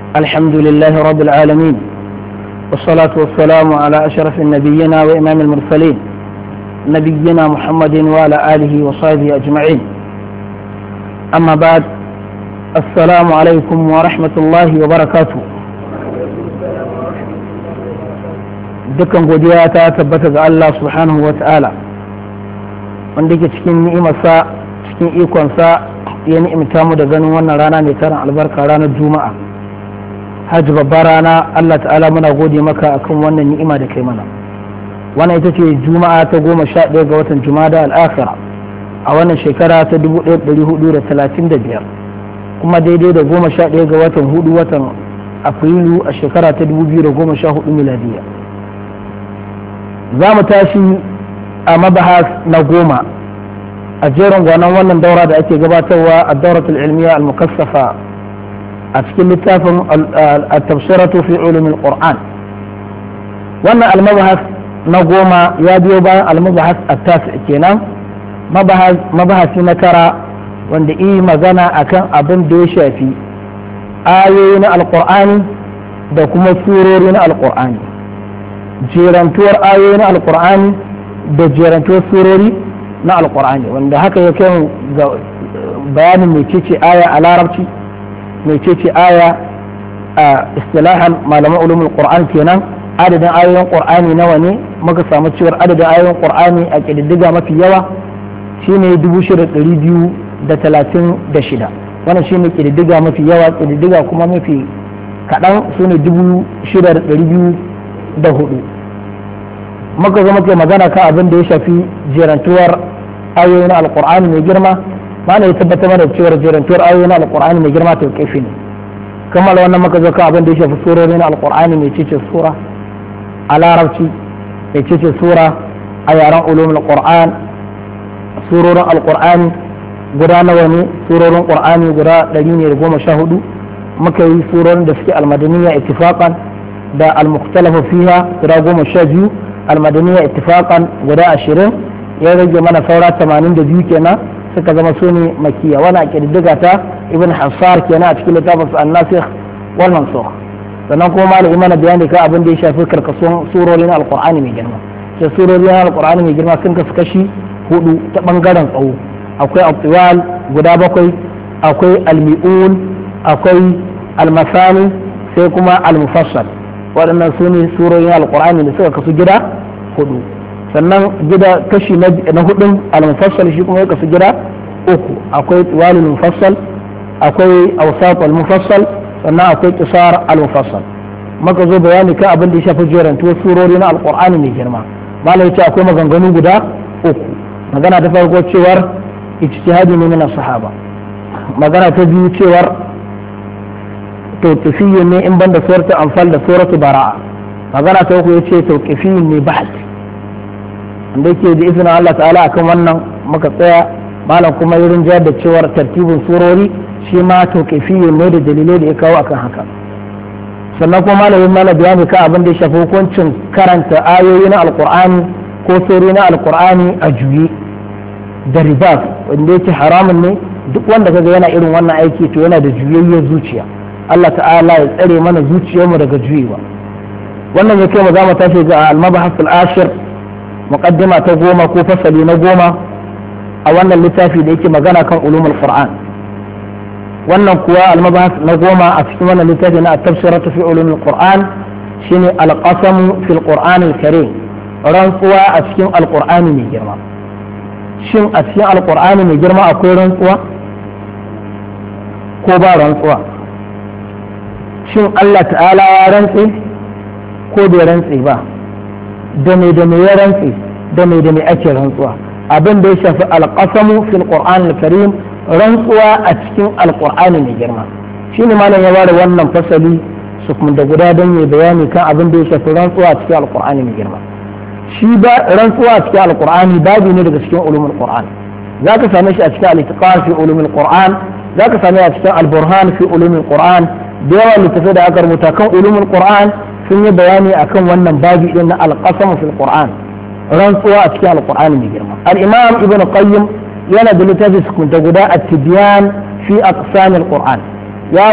الحمد لله رب العالمين والصلاة والسلام على أشرف النبيين وإمام المرسلين نبينا محمد وعلى آله وصحبه أجمعين أما بعد السلام عليكم ورحمة الله وبركاته dukkan godiya ta tabbata ga Allah subhanahu wa ta'ala wanda ke cikin ni'imarsa cikin ikonsa ya ni'imta mu da ganin wannan rana mai tarin albarka ranar juma'a hajji babbar rana Allah ta'ala muna gode maka akan wannan ni'ima da kai mana wannan ita ce juma'a ta goma sha ɗaya ga watan jumada al'akhira a wannan shekara ta dubu ɗaya ɗari hudu da talatin da biyar kuma daidai da goma sha ɗaya ga watan hudu watan afrilu a shekara ta dubu biyu da goma sha hudu miladiya za mu tashi a mabahas na goma a jerin gwanon wannan daura da ake gabatarwa a dauratul ilmiya al-mukassafa a cikin littafin al-tafsiratu fi ulumin qur'an wannan al-mabahas na goma ya biyo bayan al-mabahas at-tasi kenan mabahasi na tara wanda yi magana akan abin da ya shafi ayoyi na al-qur'ani da kuma surori na al-qur'ani jerantuwar ayoyi na alkur'ani da jerantuwar surori na alkur'ani wanda haka ya kai ga bayanin mecece aya a larabci mecece aya a istilahan malaman ulumul qur'an kenan adadin ayoyin qur'ani nawa ne muka samu cewar adadin ayoyin qur'ani a kididdiga mafi yawa shine 6236 wannan shine kididdiga mafi yawa kididdiga kuma mafi kaɗan su ne 6200 da hudu muka zo muke magana kan abin da ya shafi jerantuwar ayoyi na alkur'ani mai girma mana ya tabbatar mana cewar jerantuwar ayoyi na alkur'ani mai girma ta kaifi ne kamar wannan muka zo kan abin da ya shafi surori na alkur'ani mai cece sura a larabci mai cece sura a yaren ulumul qur'an surorin alkur'ani guda nawa ne surorin qur'ani guda ɗari ne da goma sha hudu muka yi surorin da suke almadaniya ittifaqan da al-mukhtalafu fiha guda goma sha biyu al-madaniya ittifaqan guda ashirin ya rage mana saura tamanin da biyu kenan suka zama su ne makiya wani a ƙididdiga ta ibn hassar kenan a cikin littafin su an-nasikh wal mansukh sannan kuma malami mana bayani kan abin da ya shafi karkasuwan surori na alqur'ani mai girma sai surori na alqur'ani mai girma sun kasu kashi hudu ta bangaren tsawo akwai al guda bakwai akwai al-mi'un akwai al-masani sai kuma al-mufassal waɗannan su ne surorin alkur'ani da suka kasu gida hudu sannan gida kashi na hudun al-mufassal shi kuma ya kasu gida uku akwai tiwalul mufassal akwai awsat al-mufassal sannan akwai qisar al-mufassal maka zo bayani kan abin da ya shafi jerantuwar surori na alkur'ani mai girma malai ya ce akwai maganganu guda uku magana ta farko cewar ijtihadi ne min sahaba magana ta biyu cewar tawqifiyyin ne in banda suratul anfal da suratul bara'a magana ta uku yace tawqifiyyin ne bahd wanda yake da izinin Allah ta'ala akan wannan muka tsaya malam kuma irin jayar da cewar tartibin surori shi ma tawqifiyyin ne da dalilai da ya kawo akan haka sannan kuma malamin mana bayani kan abin da ya shafi hukuncin karanta ayoyi na alqur'ani ko surori na alqur'ani a juye da ribas wanda yake haramun ne duk wanda kaga yana irin wannan aiki to yana da juyayyar zuciya Allah ta'ala ya tsare mana zuciyarmu daga juyewa wannan ya kai mu za mu tashi ga al-mabahas al-ashir muqaddima ta goma ko fasali na goma a wannan littafi da yake magana kan ulumul qur'an wannan kuwa al-mabahas na goma a cikin wannan littafi na at-tafsiratu fi ulumul qur'an shine al-qasam fi al-qur'an al-karim rantsuwa a cikin al-qur'ani mai girma shin a cikin al-qur'ani mai girma akwai rantsuwa ko ba rantsuwa shin Allah ta'ala ya rantse ko bai rantse ba da me da me ya rantse da me da me ake rantsuwa abin da ya shafi alqasamu fil qur'an al-karim rantsuwa a cikin alqur'ani mai girma shine malam ya ware wannan fasali su kuma da guda don yi bayani kan abin da ya shafi rantsuwa a cikin alqur'ani mai girma shi ba rantsuwa a cikin alqur'ani babu ne daga cikin ulumul qur'an zaka same shi a cikin al-itiqan fi ulumul qur'an zaka same shi a cikin al-burhan fi ulumul qur'an da yawa littattafai da aka rubuta kan ulumul qur'an sun yi bayani akan wannan babi din na alqasam fil qur'an rantsuwa a cikin alqur'ani mai girma al-imam ibn qayyim yana da littafi da guda at-tibyan fi aqsam al-qur'an